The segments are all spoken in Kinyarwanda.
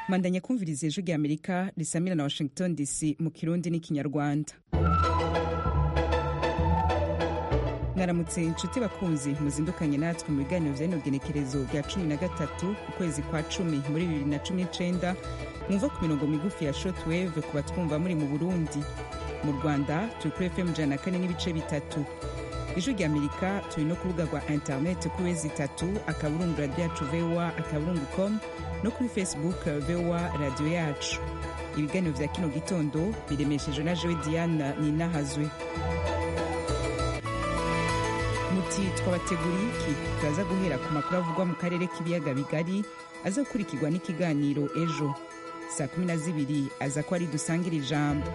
mandanya kumviriza ijwi rya amerika risamira na washington dc mu kirundi n'ikinyarwanda mwaramutse inshuti bakunzi muzindukanye natwe mu biganiro bya bino genekerezo bya cumi na gatatu ukwezi kwa cumi muri bibiri na cumi n'icenda mwumva ku mirongo migufi ya shotweve ku batwumva muri mu burundi mu rwanda turi kuri fm ijana na kane n'ibice bitatu ijwi rya amerika turi no ku rubuga rwa interineti kuri wezi itatu akaburungu radiyo yacu vowa akaburungu com no kuri facebook vowa radiyo yacu ibiganiro bya kino gitondo biremesheje na jewe diana ninahazwe muti twabateguriye iki turaza guhera ku makuru avugwa mu karere k'ibiyaga bigari aza gukurikirwa n'ikiganiro ejo saa kumi na zibiri aza ko ari dusangire ijambo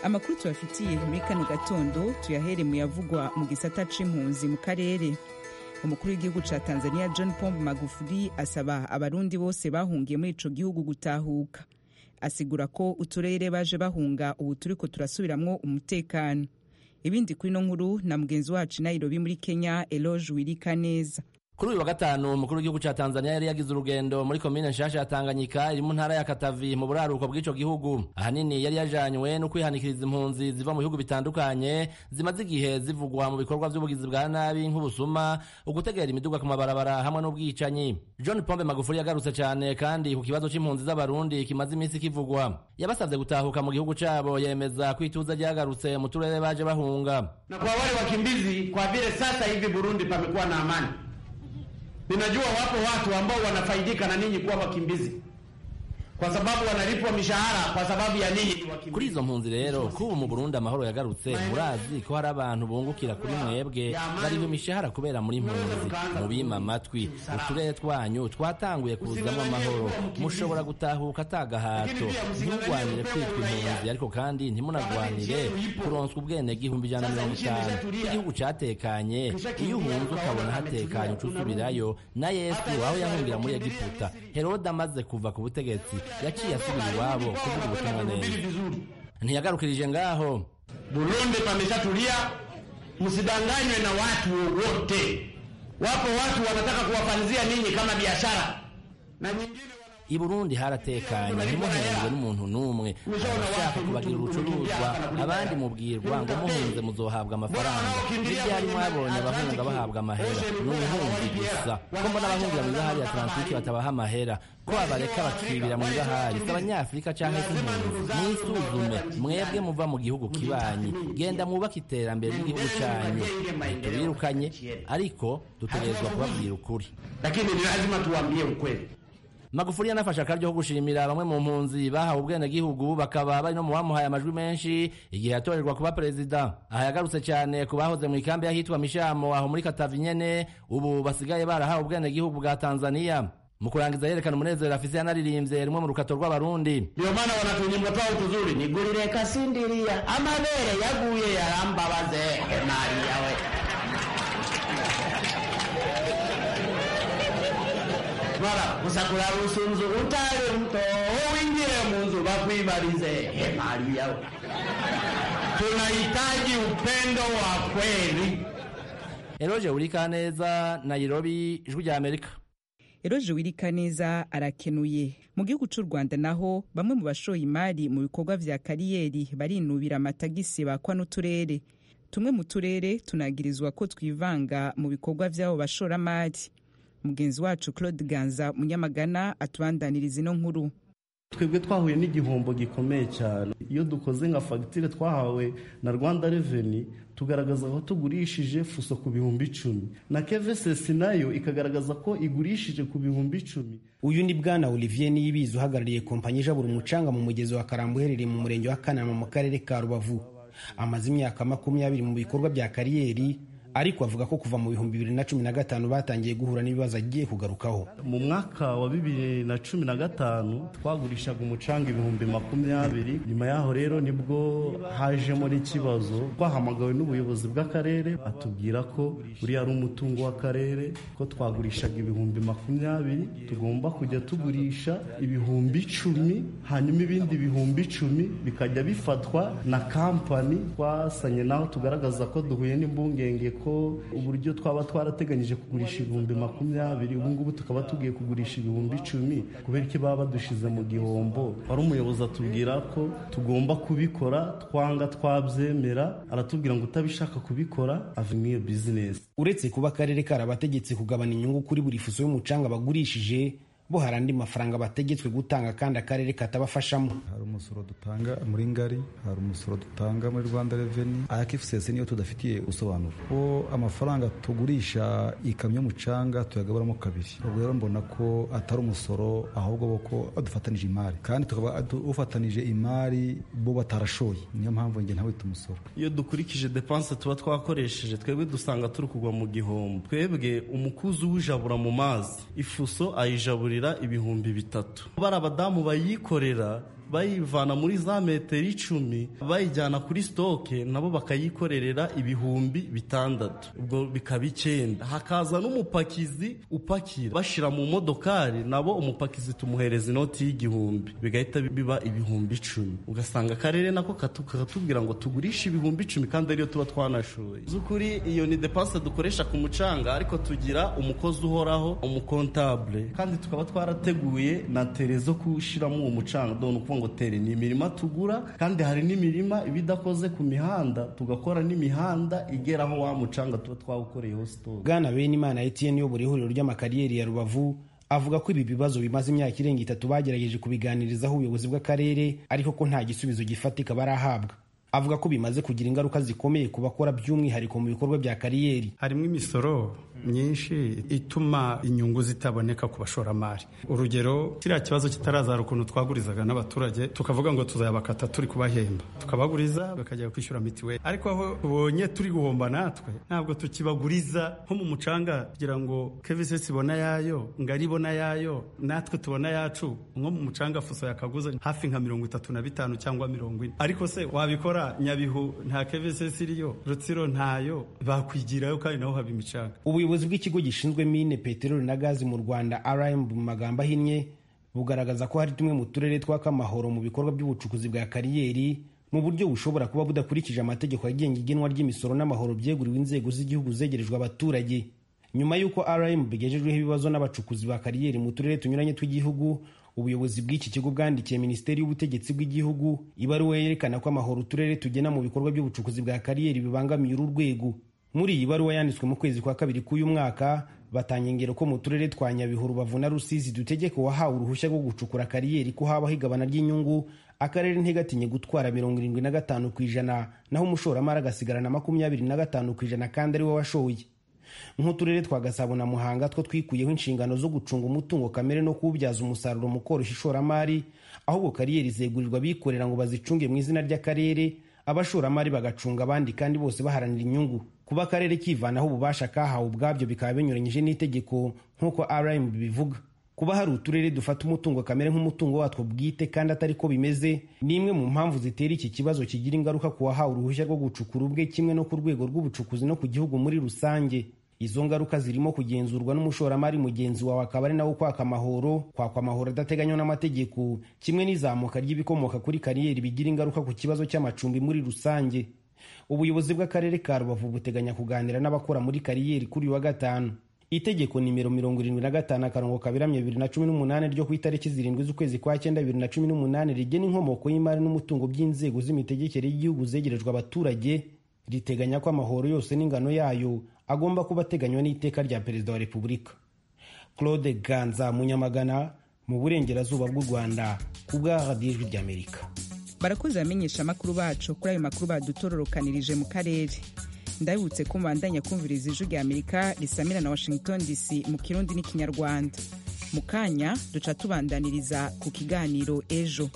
amakuru tubafitiye muri kano gatondo tuyahere mu yavugwa mu gisata c'impunzi mu karere umukuru w'igihugu ca tanzania john pombe magufuli asaba abarundi bose bahungiye muri ico gihugu gutahuka asigura ko uturere baje bahunga ubu turiko turasubiramwo umutekano ibindi kuri no nkuru na mugenzi wacu nairobi muri kenya eloge wirika neza kuri uyu wa gatanu umukuru w'igihugu cya tanzania yari yagize urugendo muri komine nshasha ya tanganyika iri mu ntara ya katavi mu buraruko bw'ico gihugu ahanini yari yajanywe no kwihanikiriza impunzi ziva mu bihugu bitandukanye zimaze igihe zivugwa mu bikorwa by'ubugizi bwa nabi nk'ubusuma ugutegera imiduga ku mabarabara hamwe n'ubwicanyi john pombe magufuri yagarutse cyane kandi ku kibazo c'impunzi z'abarundi kimaze iminsi kivugwa yabasabye gutahuka mu gihugu cabo yemeza ko ituza ryagarutse mu turere baje bahunga na kwa wale wakimbizi kwa vile sasa hivi burundi pamekuwa na amani Ninajua wapo watu ambao wanafaidika na ninyi kuwa wakimbizi kwa sababu wanalipwa mishahara kwa sababu ya ninyi ni wakimbizi. kuri izo mpunzi rero kubu mu burundi amahoro yagarutse murazi ko hari abantu bungukira kuri mwebwe bariha imishahara kubera muri mpunzi mubima amatwi uturere twanyu twatanguye kuzamo amahoro mushobora gutahuka atagahato nturwanire kwitwa impunzi ariko kandi ntimunagwanire kuronswa ubwene gihumbi ijana na mirongo itanu igihugu catekanye iyo uhunze ukabona hatekanye uca usubirayo na yesu aho yahungira muri egiputa herode amaze kuva ku butegetsi yaciye asubira iwabo kuvuga ubutumwa neza ntiyagarukirije ngaho Burundi pameshatulia, msidanganywe na watu wote. Wapo watu wanataka kuwafanzia ninyi kama biashara na nyingine i burundi haratekanye ntimuhenzwe n'umuntu n'umwe abashaka kubagira urucuruzwa abandi mubwirwa ngo muhunze muzohabwa amafaranga n'ibyari mwabonye abahunga bahabwa amahera ni ubuhunzi gusa ko mbona abahungira mu ibahari ya tarantike batabaha amahera ko abareka bakibira mu ibahari si abanyafurika cyangwa se impunzi mwisuzume mwebwe muva mu gihugu kibanyi genda mwubake iterambere ry'igihugu cyanyu ntitubirukanye ariko dutegerezwa kubabwira ukuri lakini ni lazima tuwaambie ukweli magufuri yanafashe akaryo ko gushimira bamwe mu mpunzi bahawe ubwenegihugu bakaba bari no mu bamuhaye amajwi menshi igihe yatorerwa kuba perezida aha yagarutse cyane ku bahoze mu ikambi y'ahitwa mishamo aho muri katavi nyene ubu basigaye barahawe ubwenegihugu bwa tanzaniya mu kurangiza yerekana umunezero afise yanaririmbye rumwe mu rukato rw'abarundi ndio maana wanatunyimba twao tuzuri nigurire kasindiria amabere yaguye yarambabaze Maria we mara usakura rusunzu utare mto uingie munzu bakuibarize he Maria we tunahitaji upendo wa kweli eroje urika neza nairobi ijwi rya amerika eroge wirika neza arakenuye mu gihugu cy'u rwanda naho bamwe mu bashoye imari mu bikorwa bya kariyeri barinubira amatagisi bakwa n'uturere tumwe mu turere tunagirizwa ko twivanga mu bikorwa by'abo bashoramari mugenzi wacu claude ganza munyamagana atubandaniriza ino nkuru twebwe twahuye n'igihombo gikomeye cyane iyo dukoze nka fagitire twahawe na rwanda reveni tugaragaza aho tugurishije fuso ku bihumbi icumi na kevesesi nayo ikagaragaza ko igurishije ku bihumbi icumi uyu ni bwana olivier niyibizi uhagarariye kompanyi ijabura umucanga mu mugezi wa karambo uherereye mu murenge wa kanama mu karere ka rubavu amaze imyaka makumyabiri mu bikorwa bya kariyeri ariko avuga ko kuva mu bihumbi bibiri na cumi na gatanu batangiye guhura n'ibibazo agiye kugarukaho mu mwaka wa bibiri na cumi na gatanu twagurishaga umucanga ibihumbi makumyabiri nyuma yaho rero nibwo hajemo n'ikibazo twahamagawe n'ubuyobozi bw'akarere atubwira ko uriya ari umutungo w'akarere ko twagurishaga ibihumbi makumyabiri tugomba kujya tugurisha ibihumbi icumi hanyuma ibindi bihumbi icumi bikajya bifatwa na kampani twasanye naho tugaragaza ko duhuye n'impungenge ko uburyo twaba twarateganyije kugurisha ibihumbi makumyabiri ubu ngubu tukaba tugiye kugurisha ibihumbi icumi kubera ko baba badushyize mu gihombo hari umuyobozi atubwira ko tugomba kubikora twanga twabyemera aratubwira ngo utabishaka kubikora ava muri iyo bizinesi uretse kuba akarere karabategetse kugabana inyungu kuri buri fuso y'umucanga bagurishije bo hari andi mafaranga bategetswe gutanga kandi akarere katabafashamo hari umusoro dutanga muri ngari hari umusoro dutanga muri rwanda reveni ayakifusese niyo tudafitiye ubusobanuro ko amafaranga tugurisha ikamyo y'umucanga tuyagaburamo kabiri ubwo rero mbona ko atari umusoro ahubwo bo ko badufatanije imari kandi tukaba ufatanije imari bo batarashoye niyo mpamvu njye ntawe umusoro iyo dukurikije depanse tuba twakoresheje twebwe dusanga turi kugwa mu gihombo twebwe umukuzi uwujabura mu mazi ifuso ayijaburira ibihumbi bitatu bari abadamu bayikorera bayivana muri za metero icumi bayijyana kuri sitoke nabo bakayikorerera ibihumbi bitandatu ubwo bikaba icyenda hakaza n'umupakizi upakira bashyira mu modokari nabo umupakizi tumuhereza inoti y'igihumbi bigahita biba ibihumbi icumi ugasanga akarere nako katu- kakatubwira ngo tugurishe ibihumbi icumi kandi ariyo tuba twanashoye z'ukuri iyo ni depanse dukoresha ku mucanga ariko tugira umukozi uhoraho umukontabule kandi tukaba twarateguye na tere zo kuwushyiramo uwo mucanga dore ni ukuvuga ngo tere ni imirima tugura kandi hari n'imirima iba idakoze ku mihanda tugakora n'imihanda igera aho wa mucanga tuba twawukoreyeho sitoke bwana benimana etienne uyobora ihuriro ry'amakariyeri ya rubavu avuga ko ibi bibazo bimaze imyaka irenga itatu bagerageje kubiganirizaho ubuyobozi bw'akarere ariko ko nta gisubizo gifatika barahabwa avuga ko bimaze kugira ingaruka zikomeye ku bakora by'umwihariko mu bikorwa bya kariyeri harimo imisoro myinshi ituma inyungu zitaboneka ku bashoramari urugero kiriya kibazo kitarazara ukuntu twagurizaga n'abaturage tukavuga ngo tuzabakata turi kubahemba tukabaguriza bakajya kwishyura mitiweli ariko aho tubonye turi guhomba natwe ntabwo tukibaguriza nko mu mucanga kugira ngo kevisi ibona yayo ngari ibona yayo natwe tubona yacu nko mu mucanga fuso yakaguze hafi nka mirongo itatu na bitanu cyangwa mirongo ine ariko se wabikora nyabihu nta kevisi iriyo rutsiro ntayo bakwigirayo kandi naho haba imicanga ubuyobozi bw'ikigo gishinzwe mine peteroli na gazi mu rwanda rmb mu magambo ahinnye bugaragaza ko hari tumwe mu turere twaka amahoro mu bikorwa by'ubucukuzi bwa kariyeri mu buryo bushobora kuba budakurikije amategeko agenga igenwa ry'imisoro n'amahoro byeguriwe inzego z'igihugu zegerejwe abaturage nyuma y'uko rmb bigejejweho ibibazo n'abacukuzi ba kariyeri mu turere tunyuranye tw'igihugu ubuyobozi bw'iki kigo bwandikiye minisiteri y'ubutegetsi bw'igihugu ibaruwa yerekana ko amahoro uturere tugena mu bikorwa by'ubucukuzi bwa kariyeri bibangamiye uru rwego muri iyi baruwa yanditswe mu kwezi kwa kabiri k'uyu mwaka batanga ingero ko mu turere twa nyabihu rubavu na rusizi dutegeka uwahawe uruhushya rwo gucukura kariyeri ko habaho igabana ry'inyungu akarere ntigatinye gutwara mirongo irindwi na gatanu ku ijana naho umushoramari agasigarana makumyabiri na gatanu ku ijana kandi ari we washoye nk'uturere twa gasabo na muhanga two twikuyeho inshingano zo gucunga umutungo kamere no kuwubyaza umusaruro mu koroshya ishoramari ahubwo kariyeri zegurirwa abikorera ngo bazicunge mu izina ry'akarere abashoramari bagacunga abandi kandi bose baharanira inyungu kuba akarere kivanaho ububasha kahawe ubwabyo bikaba binyuranyije n'itegeko nk'uko rm bivuga kuba hari uturere dufata umutungo kamere nk'umutungo watwo bwite kandi atari ko bimeze ni imwe mu mpamvu zitera iki kibazo kigira ingaruka ku wahawe uruhushya rwo gucukura ubwe kimwe no ku rwego rw'ubucukuzi no ku gihugu muri rusange izo ngaruka zirimo kugenzurwa n'umushoramari mugenzi wawe akaba ari nawe ukwaka amahoro kwakwa amahoro adateganywa n'amategeko kimwe n'izamuka ry'ibikomoka kuri kariyeri bigira ingaruka ku kibazo cy'amacumbi muri rusange ubuyobozi bw'akarere ka rubavu buteganya kuganira n'abakora muri kariyeri kuri uyu wa gatanu itegeko nimero mirongo irindwi na gatanu akarongo kaberamye bibiri na cumi n'umunani ryo ku itariki zirindwi z'ukwezi kwa cyenda bibiri na cumi n'umunani rigena inkomoko y'imari n'umutungo by'inzego z'imitegekere y'igihugu zegerejwe abaturage riteganya ko amahoro yose n'ingano yayo agomba kuba ateganywa n'iteka rya perezida wa repubulika claude ganza munyamagana mu burengerazuba bw'u rwanda ku bwa radiyo ijwi ry'amerika barakoze bamenyesha amakuru bacu kuri ayo makuru badutororokanirije mu karere ndabibutse ko mubandanya kumviriza ijwi rya amerika risamira na washington dc mu kirundi n'ikinyarwanda mu kanya duca tubandaniriza ku kiganiro ejo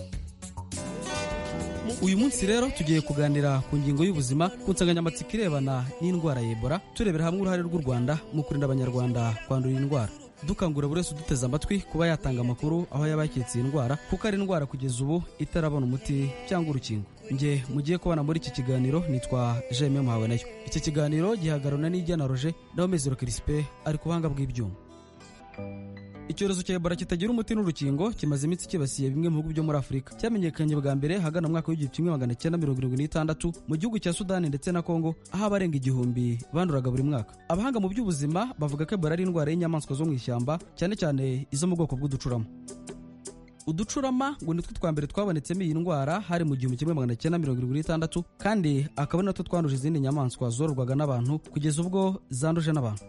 uyu munsi rero tugiye kuganira ku ngingo y'ubuzima ku nsanganyamatsiko irebana n'indwara ya ebola turebera hamwe uruhare rw'u rwanda mu kurinda abanyarwanda kwandura iyi ndwara dukangurira buri wese uduteze amatwi kuba yatanga amakuru aho yaba yakitse iyi ndwara kuko ari indwara kugeza ubu itarabona umuti cyangwa urukingo nge mugiye kubana muri iki kiganiro nitwa jeme muhawe nayo iki kiganiro gihagararwa n'ijya na roje na mezero kirispe ari ku buhanga bw'ibyuma icyorezo cya ebola kitagira umuti n'urukingo kimaze iminsi kibasiye bimwe mu bihugu byo muri afurika cyamenyekanye bwa mbere hagana mu mwaka w'igihumbi kimwe magana cyenda mirongo irindwi n'itandatu mu gihugu cya sudani ndetse na kongo aho abarenga igihumbi banduraga buri mwaka abahanga mu by'ubuzima bavuga ko ebola ari indwara y'inyamaswa zo mu ishyamba cyane cyane izo mu bwoko bw'uducurama uducurama ngo ni two twa mbere twabonetsemo iyi ndwara hari mu gihumbi kimwe magana cyenda mirongo irindwi n'itandatu kandi akaba ari natwo twanduje izindi nyamaswa zororwaga n'abantu kugeza ubwo zanduje n'abantu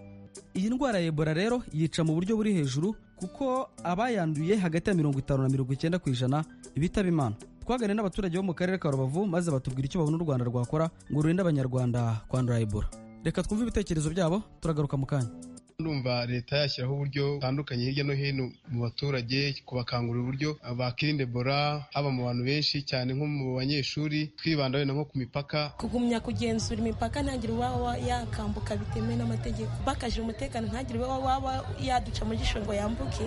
iyi ndwara ya ebola rero yica mu buryo buri hejuru kuko abayanduye hagati ya mirongo itanu na mirongo icyenda ku ijana bitaba imana twaganire n'abaturage bo mu karere ka rubavu maze batubwira icyo babona u rwanda rwakora ngo rurinde abanyarwanda kwandura ebola reka twumve ibitekerezo byabo turagaruka mu kanya ndumva leta yashyiraho uburyo butandukanye hirya no hino mu baturage kubakangurira uburyo bakirinda ebola haba mu bantu benshi cyane nko mu banyeshuri twibanda wenda nko ku mipaka kugumya kugenzura imipaka ntagire uwaba yakambuka bitemewe n'amategeko bakajira umutekano ntagire uwaba yaduca mu jisho ngo yambuke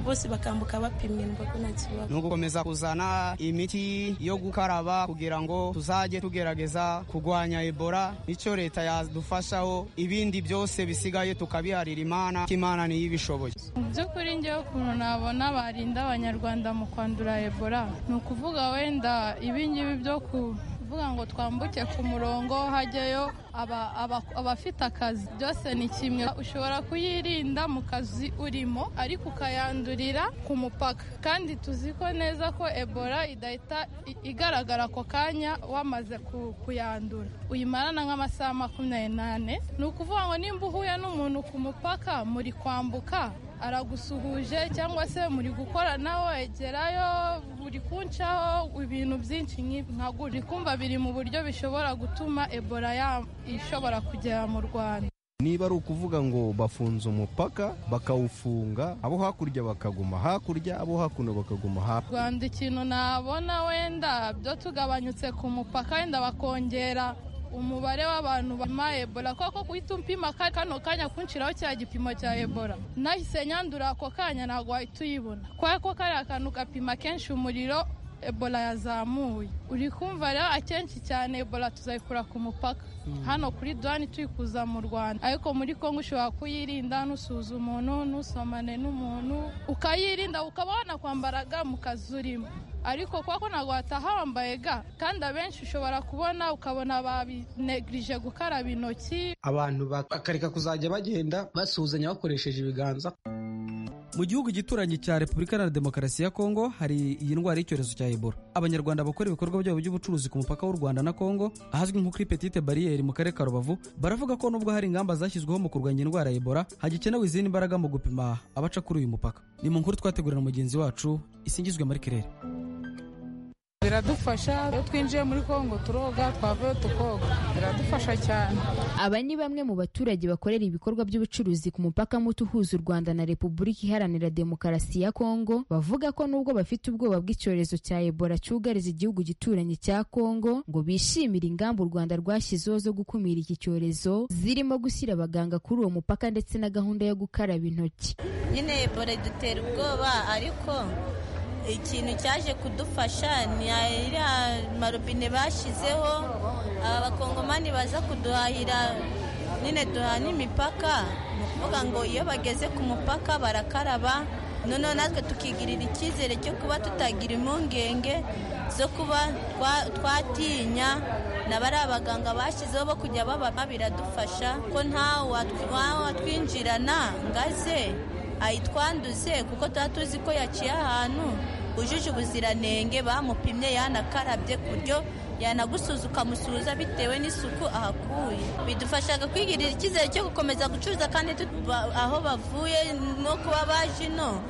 bose bakambuka bapimye nubwo nta kibazo ni ugukomeza kuzana imiti yo gukaraba kugira ngo tuzajye tugerageza kurwanya ebola nicyo leta yadufashaho ibindi byose bisigaye tukabiharira imana imana niyo ibishoboye mu by'ukuri ngewe ukuntu nabona barinda abanyarwanda mu kwandura ebola ni ukuvuga wenda ibingibi byo kuvuga ngo twambuke ku murongo hajyayo abafite akazi byose ni kimwe ushobora kuyirinda mu kazi urimo ariko ukayandurira ku mupaka kandi tuzi ko neza ko ebola idahita igaragara ako kanya wamaze kuyandura uyimarana nk'amasaha makumyabiri n'ane ni ukuvuga ngo nimba uhuye n'umuntu ku mupaka muri kwambuka aragusuhuje cyangwa se muri gukora nawe wegerayo buri kuncaho ibintu byinshi nk'ibi kumva biri mu buryo bishobora gutuma ebola ishobora kugera mu rwanda niba ari ukuvuga ngo bafunze umupaka bakawufunga abo hakurya bakaguma hakurya abo hakuno bakaguma hakurya rwanda ikintu nabona wenda byo tugabanyutse ku mupaka wenda bakongera umubare w'abantu bapima ebola kuko guhita upima kano kanya kunshiraho cya gipimo cya ebola nahise nyandura ako kanya ntabwo wahita uyibona kubera ko kariya kantu gapima kenshi umuriro ebola yazamuye uri kumva rero akenshi cyane ebola tuzayikura ku mupaka hano kuri duwani tuyikuza mu rwanda ariko muri kongo ushobora kuyirinda ntusuza umuntu ntusomane n'umuntu ukayirinda ukaba wanakwambara ga mu kazi urimo ariko kuko ntabwo wataha wambaye ga kandi abenshi ushobora kubona ukabona babinegrije gukaraba intoki abantu bakareka kuzajya bagenda basuhuzanya bakoresheje ibiganza mu gihugu gituranye cya repubulika iharanira demokarasi ya kongo hari iyi ndwara y'icyorezo cya ebola abanyarwanda bakora ibikorwa byabo by'ubucuruzi ku mupaka w'u rwanda na kongo ahazwi nko kuri petite bariyeri mu karere ka rubavu baravuga ko nubwo hari ingamba zashyizweho mu kurwanya indwara ya ebola hagikenewe izindi mbaraga mu gupima abaca kuri uyu mupaka ni mu nkuru twategurana mugenzi wacu isingizwe muri kirere biradufasha iyo twinjiye muri kongo turoga twavuye tukoga biradufasha cyane aba ni bamwe mu baturage bakorera ibikorwa by'ubucuruzi ku mupaka muto uhuza u rwanda na repubulika iharanira demokarasi ya kongo bavuga ko nubwo bafite ubwoba bw'icyorezo cya ebola cyugariza igihugu gituranye cya kongo ngo bishimire ingamba u rwanda rwashyizeho zo gukumira iki cyorezo zirimo gushyira abaganga kuri uwo mupaka ndetse na gahunda yo gukaraba intoki nyine ebola idutera ubwoba ariko ikintu cyaje kudufasha ni iriya marobine bashyizeho abakongomani baza kuduhahira nyine duhana imipaka ni ukuvuga ngo iyo bageze ku mupaka barakaraba noneho natwe tukigirira icyizere cyo kuba tutagira impungenge zo kuba twatinya na bari abaganga bashyizeho bo kujya babama biradufasha ko watwinjirana ngo aze ayitwanduze kuko tuba tuzi ko yaciye ahantu ujuje ubuziranenge bamupimye yanakarabye ku buryo yanagusuza ukamusuhuza bitewe n'isuku ahakuye bidufasha kwigirira icyizere cyo gukomeza gucuruza kandi aho bavuye no kuba baje ino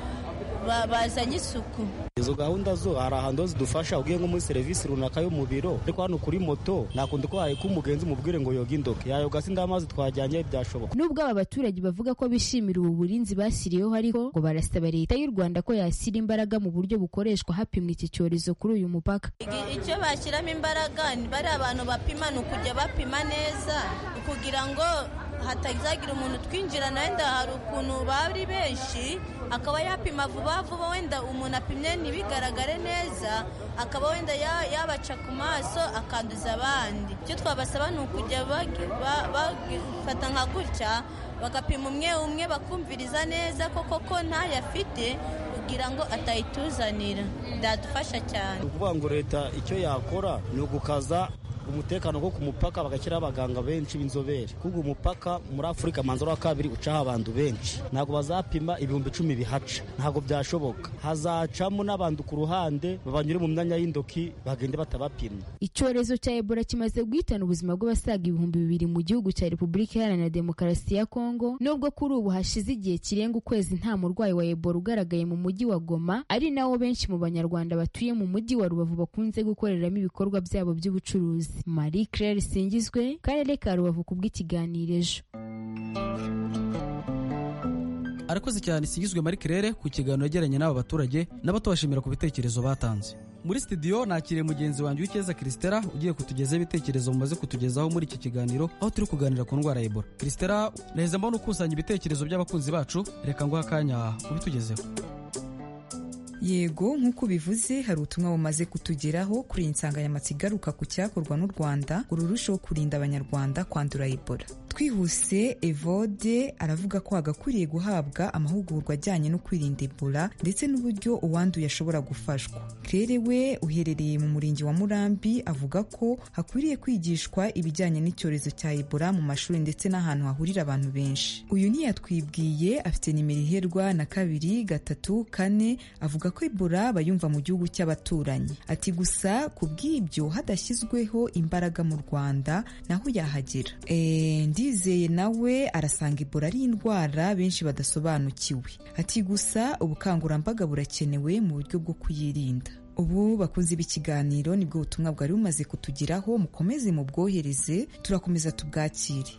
bazanye isuku izo gahunda zo hari ahantu ho zidufasha ugiye nko muri serivisi runaka yo mu biro ariko hano kuri moto nakunda ko ko umugenzi umubwire ngo yoge indoke yayoga sida amazi twajyanye byashoboka nubwo aba baturage bavuga ko bishimira ubu burinzi bashyiriyeho ariko ngo barasaba leta y'u rwanda ko yashyira imbaraga mu buryo bukoreshwa hapimwa iki cyorezo kuri uyu mupaka icyo bashyiramo imbaraga bari abantu bapima ni ukujya bapima neza kugira ngo hatazagira umuntu twinjirana wenda hari ukuntu bari benshi akaba yapima vuba vuba wenda umuntu apimye ntibigaragare neza akaba wenda ya- yabaca ku maso akanduza abandi icyo twabasaba ni ukujya bagi- ba- bagifata nka gutya bakapima umwe umwe bakumviriza neza ko koko ntayo afite kugira ngo atayituzanira byadufasha cyane ni ukuvuga ngo leta icyo yakora ni ugukaza umutekano wo ku mupaka bagashyiraho abaganga benshi b'inzobere kuko umupaka muri afurika amanzara wa kabiri ucaho abantu benshi ntabwo bazapima ibihumbi icumi bihaca ntabwo byashoboka hazacamo n'abantu ku ruhande babanyure mu myanya y'indoki bagende batabapimye icyorezo cya ebola kimaze guhitana ubuzima bw'abasaga ibihumbi bibiri mu gihugu cya repubulika iharanira demokarasi ya kongo nubwo kuri ubu hashize igihe kirenga ukwezi nta murwayi wa ebola ugaragaye mu mujyi wa goma ari nawo benshi mu banyarwanda batuye mu mujyi wa rubavu bakunze gukoreramo ibikorwa byabo by'ubucuruzi marie claire singizwe karere ka rubavu kubw'ikiganiro ejo arakoze cyane isingizwe marie claire ku kiganiro yagiranye n'aba baturage nabo tubashimira ku bitekerezo batanze muri studio nakiriye mugenzi wanjye w'icyeza christela ugiye kutugezaho ibitekerezo mumaze kutugezaho muri iki kiganiro aho turi kuganira ku ndwara ya ebola christela naheze mbona ukusanya ibitekerezo by'abakunzi bacu reka nguhe akanya ubitugezeho yego nk'uko ubivuze hari ubutumwa bumaze kutugeraho kuri iyi nsanganyamatsiko igaruka ku cyakorwa n'u rwanda ngo rurusheho kurinda abanyarwanda kwandura ebola twihuse evode aravuga ko hagakwiriye guhabwa amahugurwa ajyanye no kwirinda ebola ndetse n'uburyo uwanduye ashobora gufashwa claire we uherereye mu murenge wa murambi avuga ko hakwiriye kwigishwa ibijyanye n'icyorezo cya ebola mu mashuri ndetse n'ahantu hahurira abantu benshi uyu ntiyatwibwiye afite nimero iherwa na kabiri gatatu kane avuga ko Ebola bayumva mu gihugu cy'abaturanyi ati gusa ku bw'ibyo hadashyizweho imbaraga mu Rwanda naho yahagera Eh, ndizeye nawe arasanga Ebola ari indwara benshi badasobanukiwe ati gusa ubukangurambaga burakenewe mu buryo bwo kuyirinda ubu bakunze b'ikiganiro nibwo butumwa bwari bumaze kutugeraho mukomeze mubwohereze turakomeza tubwakire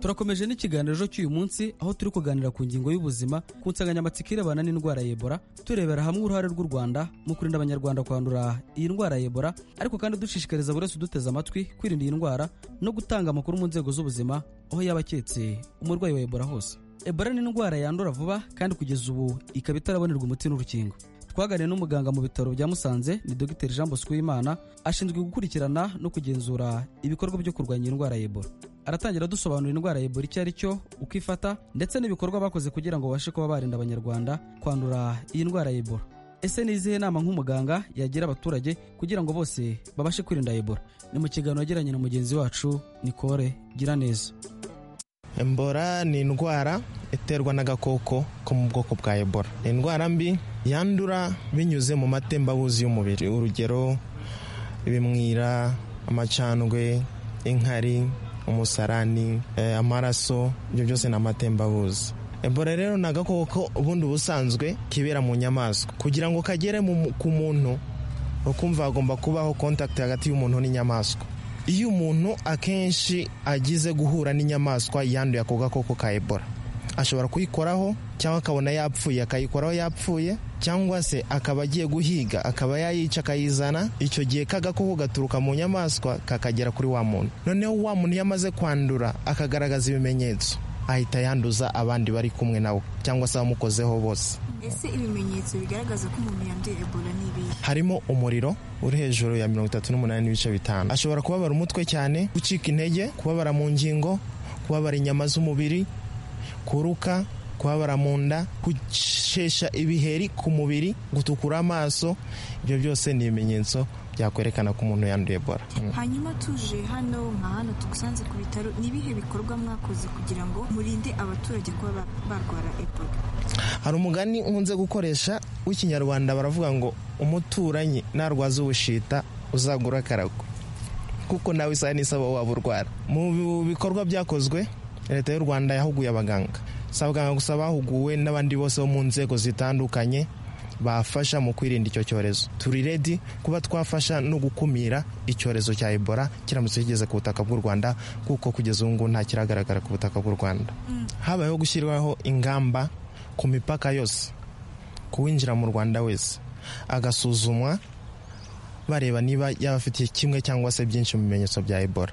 turakomeje n'ikiganiro ejo cy'uyu munsi aho turi kuganira ku ngingo y'ubuzima ku nsanganyamatsiko irebana n'indwara ya ebola turebera hamwe uruhare rw'u rwanda mu kurinda abanyarwanda kwandura iyi ndwara ya ebola ariko kandi dushishikariza buri wese uduteze amatwi kwirinda iyi ndwara no gutanga amakuru mu nzego z'ubuzima aho yaba aketse umurwayi wa ebola hose ebola ni indwara yandura vuba kandi kugeza ubu ikaba itarabonerwa umuti n'urukingo twaganiriye n'umuganga mu bitaro bya musanze ni dogiteri jean bosco w'imana ashinzwe gukurikirana no kugenzura ibikorwa byo kurwanya indwara ya ebola aratangira dusobanura indwara ya ebola icyo ari cyo uko ifata ndetse n'ibikorwa bakoze kugira ngo babashe kuba barinda abanyarwanda kwandura iyi ndwara ya ebola ese ni izihe nama nk'umuganga yagira abaturage kugira ngo bose babashe kwirinda ebola ni mu kiganiro yagiranye na mugenzi wacu nikore giraneza Ebola ni indwara iterwa n'agakoko ko mu bwoko bwa Ebola. Ni indwara mbi yandura binyuze mu matembabuzi y'umubiri. Urugero ibimwira, amacandwe, inkari, umusarani, eh, amaraso, ibyo byose ni amatembabuzi. Ebola rero ni agakoko ubundi ubusanzwe kibera mu nyamaswa. Kugira ngo kagere mu- ku muntu ukumva hagomba kubaho kontakiti hagati y'umuntu n'inyamaswa iyo umuntu akenshi agize guhura n'inyamaswa yanduye ako gakoko ka ebola ashobora kuyikoraho cyangwa akabona yapfuye akayikoraho yapfuye cyangwa se akaba agiye guhiga akaba yayica akayizana icyo gihe kagakoko gaturuka mu nyamaswa kakagera kuri wa muntu noneho wa muntu iyo amaze kwandura akagaragaza ibimenyetso ahita yanduza abandi bari kumwe nawe cyangwa se abamukozeho bose ese ibimenyetso bigaragaza ko umuntu yanduye ebola ni ibihe harimo umuriro uri hejuru ya mirongo itatu n'umunani n'ibice bitanu ashobora kubabara umutwe cyane gucika intege kubabara mu ngingo kubabara inyama z'umubiri kuruka kubabara mu nda gushesha ibiheri ku mubiri gutukura amaso ibyo byose ni ibimenyetso byakwerekana ko umuntu yanduye ebola Mm. hanyuma tuje hano nka hano tugusanze ku bitaro ni ibihe bikorwa mwakoze kugira ngo murinde abaturage kuba ba- barwara ebola hari umugani nkunze gukoresha w'ikinyarwanda baravuga ngo umuturanyi narwaza ubushita uzagura akarago kuko nawe isaha n'isaba waba urwara mu bikorwa byakozwe leta y'u rwanda yahuguye abaganga si abaganga gusa bahuguwe n'abandi bose bo mu nzego zitandukanye bafasha mu kwirinda icyo cyorezo turi redi kuba twafasha no gukumira icyorezo cya ebola kiramutse kigeze ku butaka bw'u rwanda kuko kugeza ubu ngubu nta kiragaragara ku butaka bw'u rwanda habayeho gushyirwaho ingamba ku mipaka yose ku winjira mu rwanda wese agasuzumwa bareba niba yaba afitiye kimwe cyangwa se byinshi mu bimenyetso bya ebola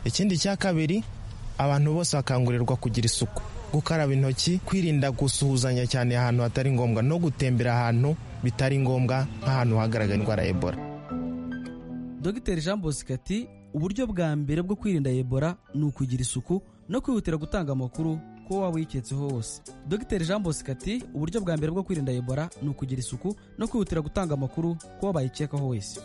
ikindi cya kabiri abantu bose bakangurirwa kugira isuku gukaraba intoki kwirinda gusuhuzanya cyane ahantu hatari ngombwa no gutembera ahantu bitari ngombwa nk'ahantu hagaragara indwara ya ebola dogiteri jean bosco ati uburyo bwa mbere bwo kwirinda ebola ni ukugira isuku no kwihutira gutanga amakuru ko waba uyiketseho hose dogiteri jean bosco ati uburyo bwa mbere bwo kwirinda ebola ni ukugira isuku no kwihutira gutanga amakuru ko waba yikekaho wese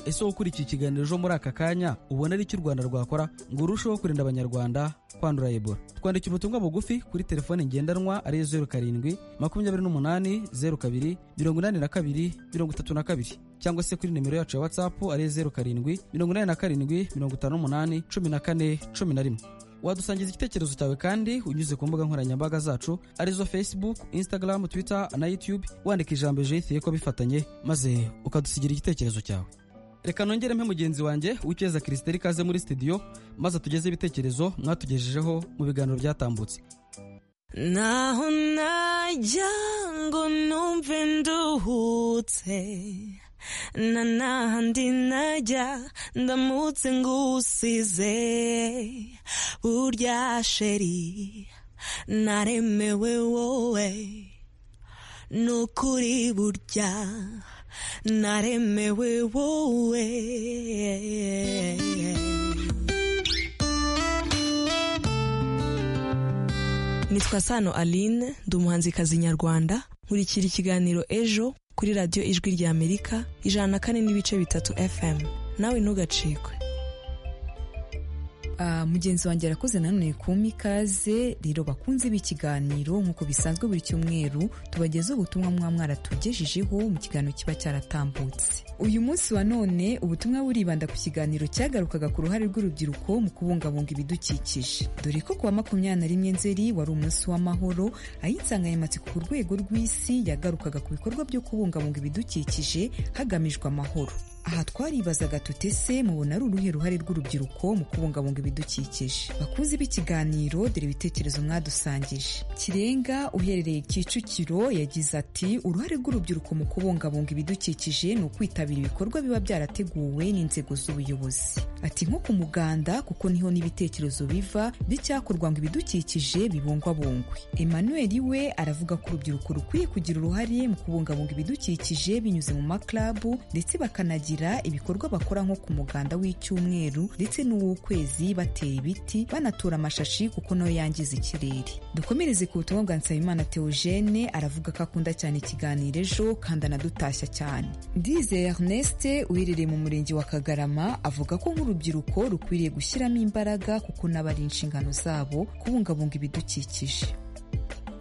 ese wowe ukurikiye ikiganiro ejo muri aka kanya ubona ari iki u rwanda rwakora ngo urusheho kurinda abanyarwanda kwandura ebola twandikira ubutumwa bugufi kuri telefone ngendanwa ariyo zeru karindwi makumyabiri n'umunani zeru kabiri mirongo inani na kabiri mirongo itatu na kabiri cyangwa se kuri nimero yacu ya watsapu ariyo zeru karindwi mirongo inani na karindwi mirongo itanu n'umunani cumi na kane cumi na rimwe wadusangiza igitekerezo cyawe kandi unyuze ku mbuga nkoranyambaga zacu arizo facebook instagram twitter na youtube wandika ijambo jeyithiye ko bifatanye maze ukadusigira igitekerezo cyawe reka nongere mpe mugenzi wanjye w'icyeza kirisiteri ikaze muri studio maze atugeze ibitekerezo mwatugejejeho mu biganiro byatambutse naho najya ngo numve nduhutse na nahandi najya ndamutse ngusize burya sheri naremewe wowe nukuri burya naremewe wowe nitwa sano aline ndi umuhanzikazi nyarwanda nkurikira ikiganiro ejo kuri radiyo ijwi rya amerika ijana na kane n'ibice bitatu fm nawe ntugacikwe Ah, mugenzi wanjye arakoze nanone kumpa ikaze rero bakunze b'ikiganiro nk'uko bisanzwe buri cyumweru tubagezaho ubutumwa mwa mwaratugejejeho mu kiganiro kiba cyaratambutse uyu munsi wa none ubutumwa buribanda ku kiganiro cyagarukaga ku ruhare rw'urubyiruko mu kubungabunga ibidukikije dore ko kuwa makumyabiri na rimwe nzeri wari umunsi w'amahoro aho insanganyamatsiko ku rwego rw'isi yagarukaga ku bikorwa byo kubungabunga ibidukikije hagamijwe amahoro aha twaribazaga tuti se mubona ari uruhe ruhare rw'urubyiruko mu kubungabunga ibidukikije bakunze b'ikiganiro dore ibitekerezo mwadusangije kirenga uherereye kicukiro yagize ati uruhare rw'urubyiruko mu kubungabunga ibidukikije ni ukwitabira ibikorwa biba byarateguwe n'inzego z'ubuyobozi ati nko ku muganda kuko niho n'ibitekerezo biva by'icyakorwa ngo ibidukikije bibungwabungwe emmanuel we aravuga ko urubyiruko rukwiye kugira uruhare mu kubungabunga ibidukikije binyuze mu maklabu ndetse bakanagira bagira ibikorwa bakora nko ku muganda w'icyumweru ndetse n'uw'ukwezi batera ibiti banatura amashashi kuko nayo yangiza ikirere dukomereze ku butumwa bwa nsabimana theogene aravuga ko akunda cyane ikiganiro ejo kandi anadutashya cyane ndize ernest uherereye mu murenge wa kagarama avuga ko nk'urubyiruko rukwiriye gushyiramo imbaraga kuko nabo ari inshingano zabo kubungabunga ibidukikije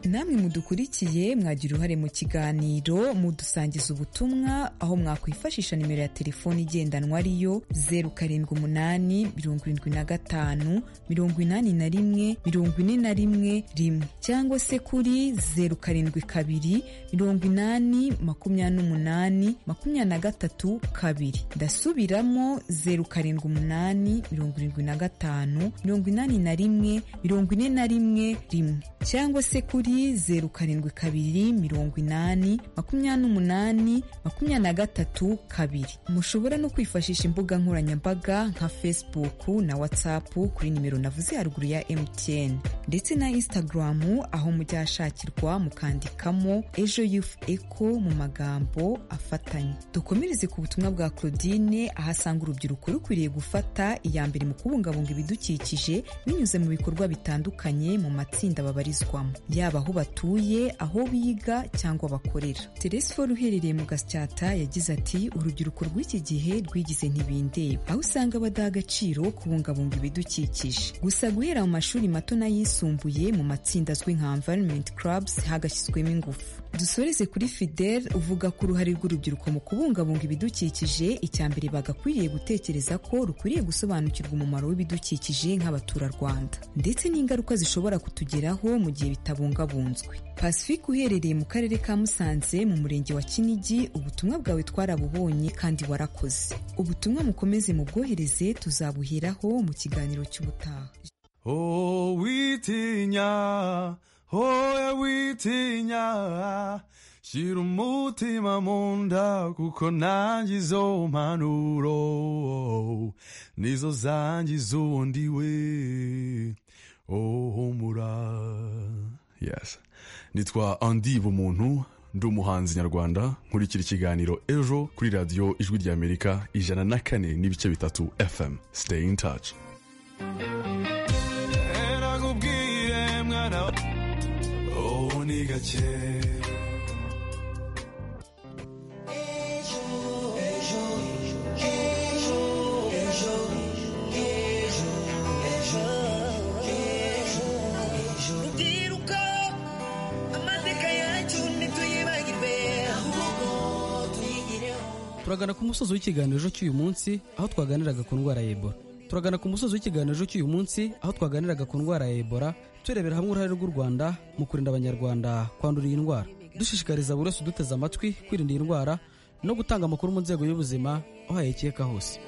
namwe mudukurikiye mwagira uruhare mu kiganiro mudusangiza ubutumwa aho mwakwifashisha nimero ya telefoni igendanwa ariyo zeru karindwi umunani mirongo irindwi na gatanu mirongo inani na rimwe mirongo ine na rimwe rimwe cyangwa se kuri zeru karindwi kabiri mirongo inani makumyabiri n'umunani makumyabiri na gatatu kabiri ndasubiramo zeru karindwi umunani mirongo irindwi na gatanu mirongo inani na rimwe mirongo ine na rimwe rimwe cyangwa se kuri kuri zeru karindwi kabiri mirongo inani makumyabiri n'umunani makumyabiri na gatatu kabiri mushobora no kwifashisha imbuga nkoranyambaga nka facebook na whatsapp kuri nimero navuze haruguru ya mtn ndetse na instagram aho mujya hashakirwa mukandikamo ejo youth eco mu magambo afatanye dukomereze ku butumwa bwa claudine aho asanga urubyiruko rukwiriye gufata iya mbere mu kubungabunga ibidukikije binyuze mu bikorwa bitandukanye mu matsinda babarizwamo yaba aho batuye aho biga cyangwa bakorera teresiforo uherereye mu gasyata yagize ati urubyiruko rw'iki gihe rwigize ntibindeba aho usanga badaha agaciro kubungabunga ibidukikije gusa guhera mu mashuri mato n'ayisumbuye mu matsinda azwi nka environment clubs hagashyizwemo ingufu dusoreze kuri fidel uvuga ko uruhare rw'urubyiruko mu kubungabunga ibidukikije icya mbere bagakwiriye gutekereza ko rukwiriye gusobanukirwa umumaro w'ibidukikije nk'abaturarwanda ndetse n'ingaruka zishobora kutugeraho mu gihe bitabungabunzwe pacifique uherereye mu karere ka musanze mu murenge wa kinigi ubutumwa bwawe twarabubonye kandi warakoze ubutumwa mukomeze mubwohereze tuzabuheraho mu kiganiro cy'ubutaha oh witinya hoya witinya shyira umutima mu nda kuko nanjye izo mpanuro nizo zangiza ubundi we ohomura yes nitwa andi bumuntu ndi umuhanzi nyarwanda nkurikira ikiganiro ejo kuri radiyo ijwi rya amerika ijana na kane n'ibice bitatu fm stay in touch erakubwire mwana wa- oh ni gake rubyiruko amateka yacu ntituyibagirwe ahubwo tuyigireho turagana ku musozi w'ikiganiro cy'uyu munsi aho twaganiraga ku ndwara ya ebola turagana ku musozi w'ikiganiro cy'uyu munsi aho twaganiraga ku ndwara ya ebola turebera hamwe uruhare rw'u rwanda mu kurinda abanyarwanda kwandura iyi ndwara dushishikariza buri wese uduteze amatwi kwirinda iyi ndwara no gutanga amakuru mu nzego y'ubuzima aho yayikeka hose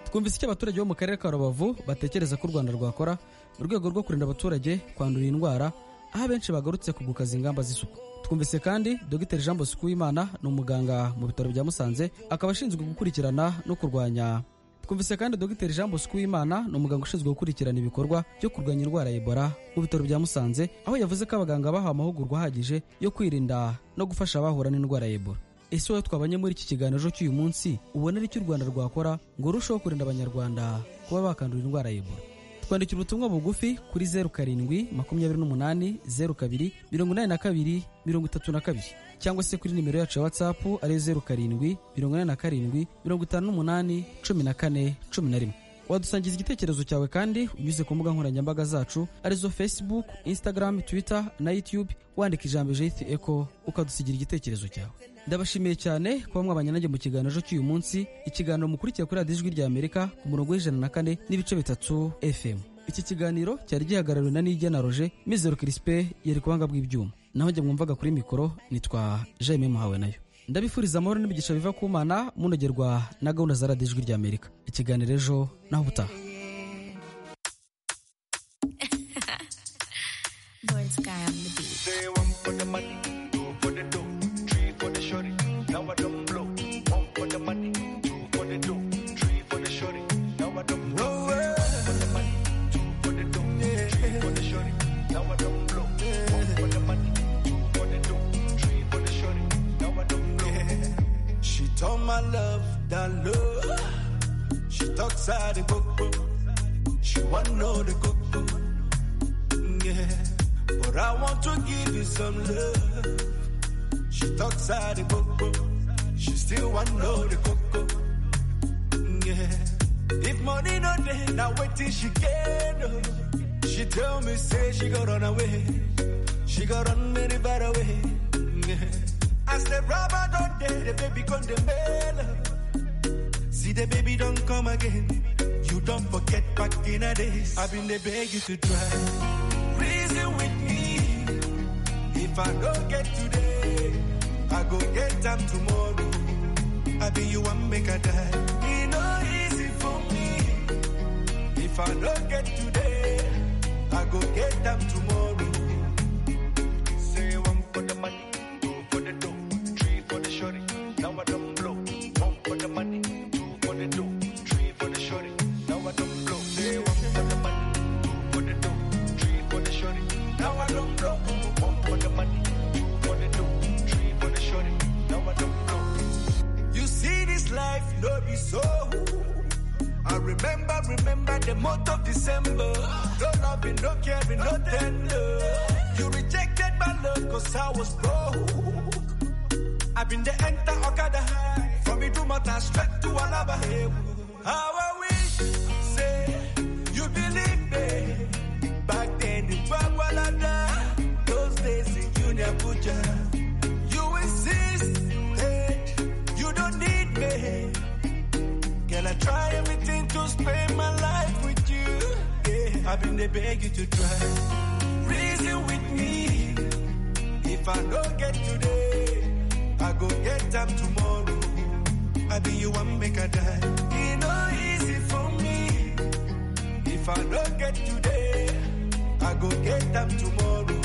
twumvise icyo abaturage bo mu karere ka rubavu batekereza ko u rwanda rwakora mu rwego rwo kurinda abaturage kwandura iyi ndwara aho abenshi bagarutse ku gukaza ingamba z'isuku twumvise kandi dr jean bosco w'imana ni umuganga mu bitaro bya musanze akaba ashinzwe gukurikirana no kurwanya twumvise kandi dr jean bosco w'imana ni umuganga ushinzwe gukurikirana ibikorwa byo kurwanya indwara ya ebola mu bitaro bya musanze aho yavuze ko abaganga bahawe amahugurwa ahagije yo kwirinda no gufasha abahura n'indwara ya ebola ese wowe twabanye muri iki kiganiro cy'uyu munsi ubona ari icyo u rwanda rwakora ngo rurusheho kurinda abanyarwanda kuba bakandura indwara ya ebola twandikira ubutumwa bugufi kuri zeru karindwi makumyabiri n'umunani zeru kabiri mirongo inani na kabiri mirongo itatu na kabiri cyangwa se kuri nimero yacu ya watsapu ariyo zeru karindwi mirongo inani na karindwi mirongo itanu n'umunani cumi na kane cumi na rimwe wadusangiza igitekerezo cyawe kandi unyuze ku mbuga nkoranyambaga zacu arizo facebook instagram twitter na youtube wandika ijambo jt eco ukadusigira igitekerezo cyawe ndabashimiye cyane kuba mwabanye nanjye mu kiganiro cy'uyu munsi ikiganiro mukurikiye kuri radiyo ijwi rya amerika ku murongo w'ijana na kane n'ibice bitatu fm iki kiganiro cyari gihagarariwe na nijya na roje mizero kirispe yari kubanga bw'ibyuma naho njye mwumvaga kuri mikoro nitwa jaime muhawe nayo ndabifuriza amahoro n'imigisha biva ku mana munogerwa na gahunda za radiyo ijwi rya amerika ikiganiro ejo naho ubutaha Born sky on the beat. Say one for the money, two for the dough, three for the shorty. Now I don't blow. One for the money, two for the dough, three for the shorty. Now I don't blow. One for the money, two for the dough, three for the shorty. Now I don't blow. One for the money, two for the dough, three for the shorty. Now I don't blow. She told my love that low. She talks out the cocoa. She wanna know the cocoa. Yeah. But I want to give you some love. She talks out the coco. She still want know the coco. Yeah. If money no day, now wait till she get. oh. She tell me say she go run away. She go run very far away. Yeah. As the rubber don't day, the baby gone the mail. See the baby don't come again. You don't forget back in a days. I've been they beg you to try. Reason with me. If I don't get today, I go get them tomorrow. I be you one make a die. It no easy for me. If I don't get today, I go get them tomorrow. Say one for the money, two for the dough, three for the shorty. Now I don't blow. One for the money, two for the dough, three for the shorty. Now I don't blow. Say one for the money, two for the dough, three for the shorty. Now I don't blow. One for the money, two for the dough, three for the shorty. Now I don't blow. You see this life, no be so. I remember, remember the month of December. No loving, no caring, no tender. You rejected my love cause I was broke. I've been the enter Okada high. From me to Mata straight to Alaba. Hey, How I wish, say, you believe me. Back then in Bagwalada, those days in Junior Puja. You insist, hey, you don't need me. Girl, I try everything to spend my life with you. Yeah, I've been there beg you to try. Reason with me. If I don't get today, I go get them tomorrow. I be you one make a die. It no easy for me. If I don't get today, I go get them tomorrow.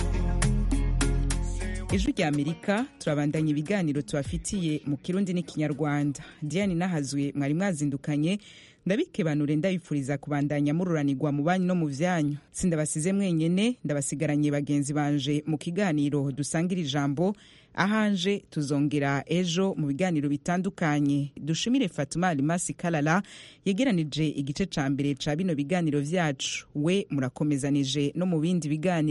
Say ijwi rya amerika turabandanya ibiganiro tubafitiye mu kirundi n'ikinyarwanda diane nahazuye mwari mwazindukanye ndabikebanure ndabifuriza kubandanya mururanirwa mu banyu no mu byanyu sindabasize mwenyene ndabasigaranye bagenzi banje mu kiganiro dusangira ijambo ahanje tuzongera ejo mu biganiro bitandukanye dushimire fatuma alimasi kalala yegeranije igice ca mbere ca bino biganiro vyacu we murakomezanije no mu bindi biganiro